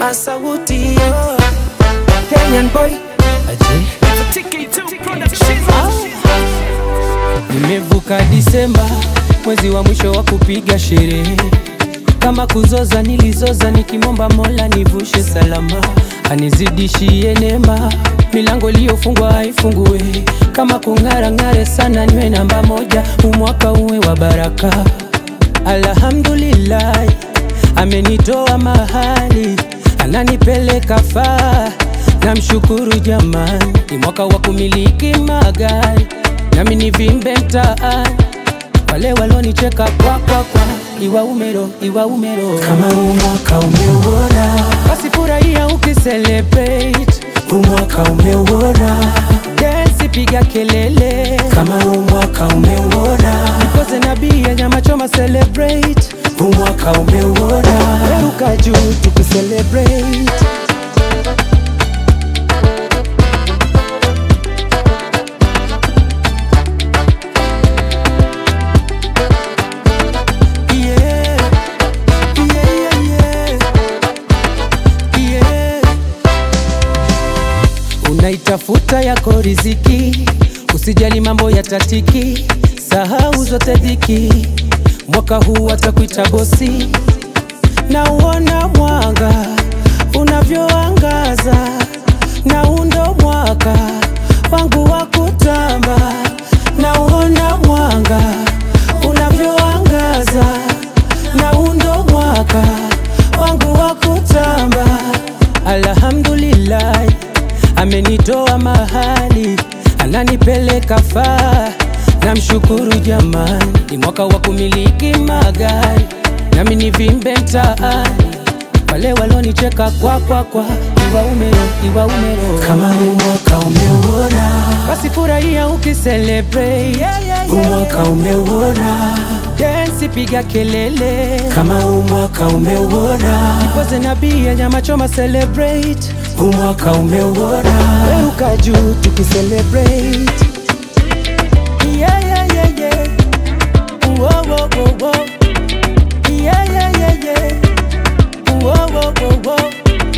Masauti yo Kenyan boy Nimevuka Disemba, mwezi wa mwisho wa kupiga sherehe. Kama kuzoza nilizoza, nikimwomba Mola nivushe salama, anizidishie neema, milango iliyofungwa haifungue. Kama kung'ara ng'are sana, niwe namba moja, umwaka uwe wa baraka. Alhamdulillah, amenitoa mahali, ananipeleka faa. Namshukuru jamani, ni mwaka wa kumiliki magari, nami nivimbe mtaani. Wale walonicheka kwa kwa kwa, iwa umero, iwa umero. Kama huu mwaka umeuona Basi furahia ukicelebrate, Huu mwaka umeuona dance, piga kelele, Kama huu mwaka umeuona koze na bia, nyama choma, celebrate, Huu mwaka umeuona ruka juu tukicelebrate. Yeah, yeah, yeah, yeah. Yeah. Unaitafuta yako riziki, usijali mambo ya tatiki, sahau zote dhiki. Mwaka huu atakuita bosi, na uona mwanga unavyoangaza, na undo mwaka wangu wa kutamba, na uona mwanga unavyoangaza, na undo mwaka wangu wa kutamba. Alhamdulillah, amenitoa mahali, ananipeleka faa. Namshukuru jamani, ni mwaka wa kumiliki magari, nami nivimbe mtaani. Wale walonicheka kwa kwa kwa, iwa umero, iwa umero. Kama huu mwaka umeuona Basi furahia ukicelebrate, yeah, yeah, Huu yeah. mwaka umeuona Dance, piga kelele, Kama huu mwaka umeuona poze na bia, nyama choma, celebrate, Huu mwaka umeuona ruka juu tukicelebrate. Yeah, yeah, yeah, yeah. Whoa, whoa, whoa, whoa. Yeah, yeah, yeah, yeah. Whoa, whoa, whoa, whoa.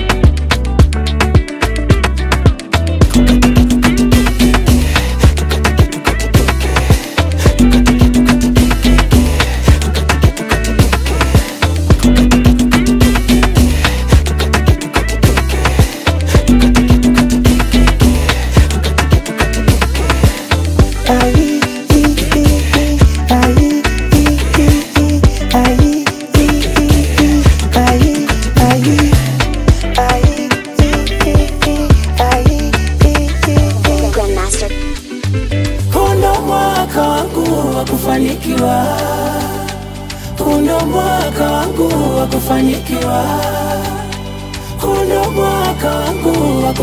Ai, i, i, i, ai, i, i, i, ai, i, i, i, ai, ai, ai, i, i, i, ai, i, i, i. Grandmaster. Huu ndo mwaka wangu wa kufanikiwa, huu ndo mwaka wangu wa kufanikiwa, huu ndo mwaka wangu wa